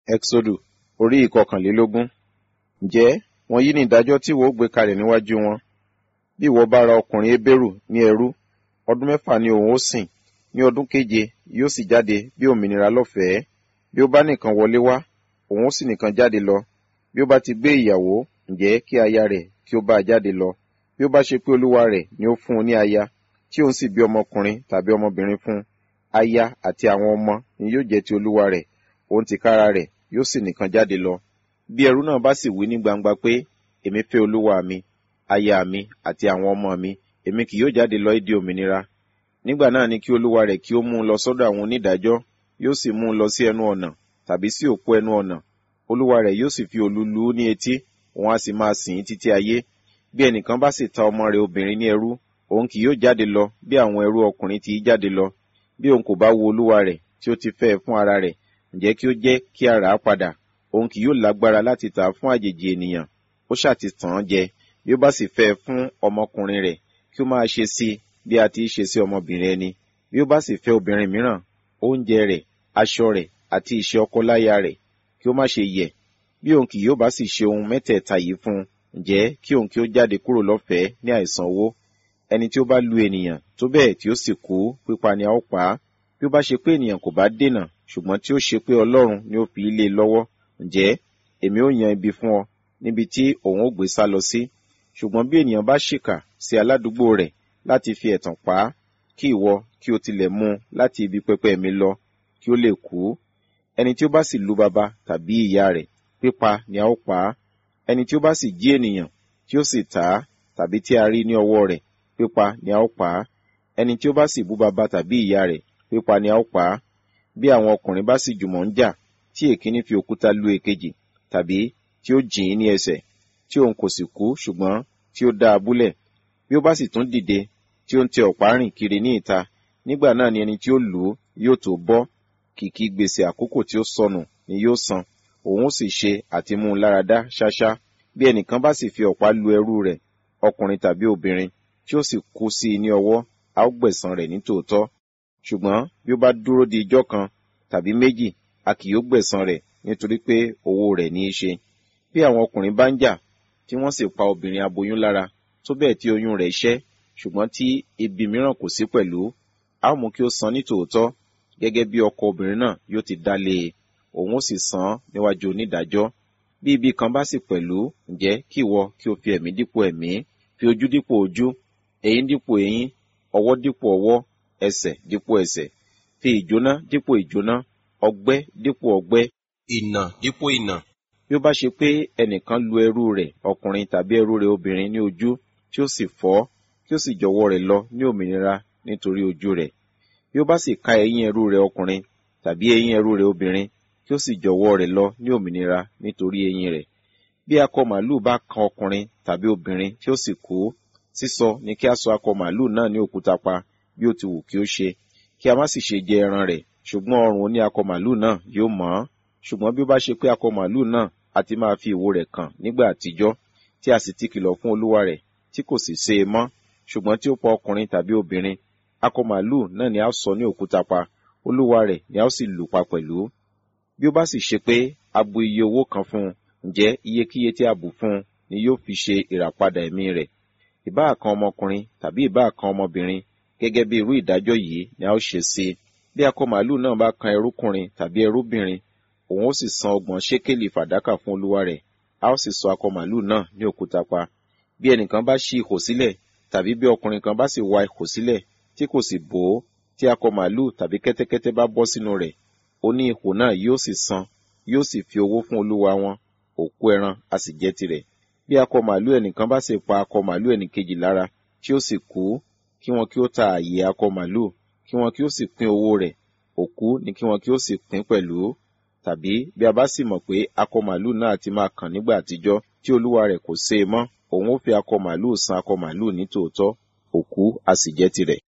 Ẹ́xódù orí ìkọkànlélógún. Ǹjẹ́ wọ̀nyí ni ìdájọ́ tí ìwọ ó gbé kalẹ̀ níwájú wọn. Bí ìwọ bá ra ọkùnrin Hébérù ní ẹrú, ọdún mẹ́fà ni òun ó sìn, ní ọdún keje yóò sì jáde bí òmìnira lọ́fẹ̀ẹ́. Bí ó bá nìkan wọlé wá, òun ó sì nìkan jáde lọ. Bí ó bá ti gbé ìyàwó, ǹjẹ́ kí aya rẹ̀ kí ó bá a jáde lọ. Bí ó bá ṣe pé olúwa rẹ̀ ni ó fún un ní aya, tí òun sì bí ọmọkùnrin tàbí ọmọbìnrin fún un, aya àti àwọn ọmọ ni yóò jẹ́ ti olúwa rẹ̀, òun tìkára rẹ̀ yóò sì nìkan jáde lọ. Bí ẹrú náà bá sì wí ní gbangba pé, èmi fẹ́ olúwa mi, aya mi àti àwọn ọmọ mi, èmi kì yóò jáde lọ ìdí òmìnira. Nígbà náà ni kí olúwa rẹ̀ kí ó mú un lọ sọ́dọ̀ àwọn onídàájọ́, yóò sì mú un lọ sí ẹnu ọ̀nà tàbí sí òpó ẹnu ọ̀nà. Olúwa rẹ̀ yóò sì fi òlu lù ú ní etí, òun á sì máa sìn ín títí ayé. Bí ẹnìkan bá sì ta ọmọ rẹ̀ obìnrin ní ẹrú, òun kì yóò jáde lọ bí àwọn ẹrú ọkùnrin ti í jáde lọ. Bí òun kò bá wo olúwa rẹ̀ tí ó ti fẹ́ ẹ fún ara rẹ̀, ǹjẹ́ kí ó jẹ́ kí a rà á padà. Òun kì yóò lágbára láti tà á fún àjèjì ènìyàn. Ó ṣáà ti tàn án jẹ. Bí ó bá sì fẹ́ ẹ fún ọmọkùnrin rẹ̀, kí ó máa ṣe sí i bí a ti í ṣe sí ọmọbìnrin ẹni. Bí ó bá sì fẹ́ obìnrin mìíràn, oúnjẹ rẹ̀, aṣọ rẹ̀ àti ìṣe ọkọ láya rẹ̀, kí ó má ṣe yẹ̀. Bí òun kì yóò bá sì ṣe ohun mẹ́tẹ̀ẹ̀ta yìí fún un, ǹjẹ́ kí òun kí ó jáde kúrò lọ́fẹ̀ẹ́ ní àìsan owó. Ẹni tí ó bá lu ènìyàn tó bẹ́ẹ̀ tí ó sì kú, pípa ni a ó pa á. Bí ó bá ṣe pé ènìyàn kò bá dènà, ṣùgbọ́n tí ó ṣe pé Ọlọ́run ni ó fi í lé e lọ́wọ́, ǹjẹ́ èmi ó yan ibi fún ọ níbi tí òun ó gbé sá lọ sí. Ṣùgbọ́n bí ènìyàn bá ṣìkà sí aládùúgbò rẹ̀ láti fi ẹ̀tàn pa á, kí ìwọ kí o tilẹ̀ mú un láti ibi pẹpẹ mi lọ, kí ó lè kú. Ẹni tí ó bá sì lu baba tàbí ìyá rẹ̀, pípa ni a ó pa á. Ẹni tí ó bá sì jí ènìyàn, tí ó sì tà á, tàbí tí a rí ní ọwọ́ rẹ̀, pípa ni a ó pa á. Ẹni tí ó bá sì bú baba tàbí ìyá rẹ̀, pípa ni a ó pa á. Bí àwọn ọkùnrin bá sì jùmọ̀ ń jà, tí èkíní fi òkúta lu èkejì, tàbí tí ó jìn ín ní ẹsẹ̀, tí òun kò sì kú ṣùgbọ́n tí ó dá a búlẹ̀. Bí ó bá sì tún dìde, tí ó ń tẹ ọ̀pá rìn kiri ní ìta, nígbà náà ni ẹni tí ó lù ú yóò tó bọ́. Kìkì gbèsè àkókò tí ó sọnù ni yóò san, òun ó sì ṣe àti mú un láradá ṣáṣá. Bí ẹnìkan bá sì fi ọ̀pá lu ẹrú rẹ̀, ọkùnrin tàbí obìnrin, tí ó sì kú sí i ní ọwọ́, a ó gbẹ̀san rẹ̀ ní tòótọ́. Ṣùgbọ́n bí ó bá dúró di ijọ́ kan tàbí méjì, a kì yóò gbẹ̀san rẹ̀ nítorí pé owó rẹ̀ ní í ṣe. Bí àwọn ọkùnrin bá ń jà, tí wọ́n sì pa obìnrin aboyún lára, tó bẹ́ẹ̀ tí oyún rẹ̀ ṣẹ́, ṣùgbọ́n tí ibi mìíràn kò sí pẹ̀lú, a ó mú kí ó san ní tòótọ́, gẹ́gẹ́ bí ọkọ obìnrin náà yóò ti dá lé e, òun ó sì san án níwájú onídàájọ́. Bí ibi kan bá sì pẹ̀lú, ǹjẹ́ kí ìwọ kí o fi ẹ̀mí dípò ẹ̀mí, fi ojú dípò ojú, eyín dípò eyín, ọwọ́ dípò ọwọ́, ẹsẹ̀ dípò ẹsẹ̀, fi ìjóná dípò ìjóná, ọgbẹ́ dípò ọgbẹ́, ìnà dípò ìnà. bí ó bá ṣe pé ẹnìkan lu ẹrú rẹ̀ ọkùnrin tàbí ẹrú rẹ̀ obìnrin ní ojú tí ó sì fọ́ kí ó sì jọ̀wọ́ rẹ̀ lọ ní òmìnira nítorí ojú rẹ̀ bí ó bá sì ká eyín ẹrú rẹ̀ ọkùnrin tàbí eyín ẹrú rẹ̀ obìnrin kí ó sì jọ̀wọ́ rẹ̀ lọ ní òmìnira nítorí eyín rẹ̀ bí akọ màlúù bá kan ọkùnrin tàbí obìnrin tí ó sì kú sísọ ni kí a sọ akọ màlúù náà ní òkúta pa bí ó ti wù kí ó ṣe kí a má sì ṣe jẹ ẹran rẹ̀ ṣùgbọ́n ọrùn oní akọ màlúù náà yóò mọ́ ṣùgbọ́n bí ó bá ṣe pé akọ màlúù náà a ti máa fi ìwo rẹ̀ kàn nígbà àtijọ́ tí a sì ti kìlọ̀ fún olúwa rẹ̀ tí kò sì ṣe é mọ́ ṣùgbọ́n tí ó pa ọkùnrin tàbí obìnrin akọ màlúù náà ni a sọ ní òkúta pa olúwa rẹ̀ ni a ó sì lù pa pẹ̀lú bí ó bá sì ṣe pé a bu iye owó kan fún un ǹjẹ́ iyekíye tí a bù fún un ni yóò fi ṣe ìràpadà ẹ̀mí rẹ̀ ìbáà kan ọmọkùnrin tàbí ìbáà kan ọmọbìnrin gẹ́gẹ́ bí irú ìdájọ́ yìí ni a ó ṣe sí i bí akọ màlúù náà bá kan ẹrúkùnrin tàbí ẹrúbìnrin òun ó sì san ọgbọ̀n ṣékélì fàdákà fún olúwa rẹ̀ a ó sì sọ akọ màlúù náà ní òkúta pa bí ẹnìkan bá ṣí ihò sílẹ̀ tàbí bí ọkùnrin kan bá sì wa ihò sílẹ̀ tí kò sì bò ó tí akọ màlúù tàbí kẹ́tẹ́kẹ́tẹ́ bá bọ́ sínú rẹ̀ ó ní ihò náà yóò sì san yóò sì fi owó fún olúwa wọn òkú ẹran a sì jẹ́ tirẹ̀ bí akọ màlúù ẹnìkan bá sì pa akọ màlúù ẹnìkejì lára tí ó sì kú kí wọn kí ó ta àyè akọ màlúù kí wọn kí ó sì pín owó rẹ̀ òkú ni kí wọn kí ó sì pín pẹ̀lú tàbí bí a bá sì mọ̀ pé akọ màlúù náà ti máa kàn nígbà àtijọ́ tí olúwa rẹ̀ kò sé e mọ́ òun ó fi akọ màlúù san akọ màlúù ní tòótọ́ òkú a sì jẹ́ tirẹ̀.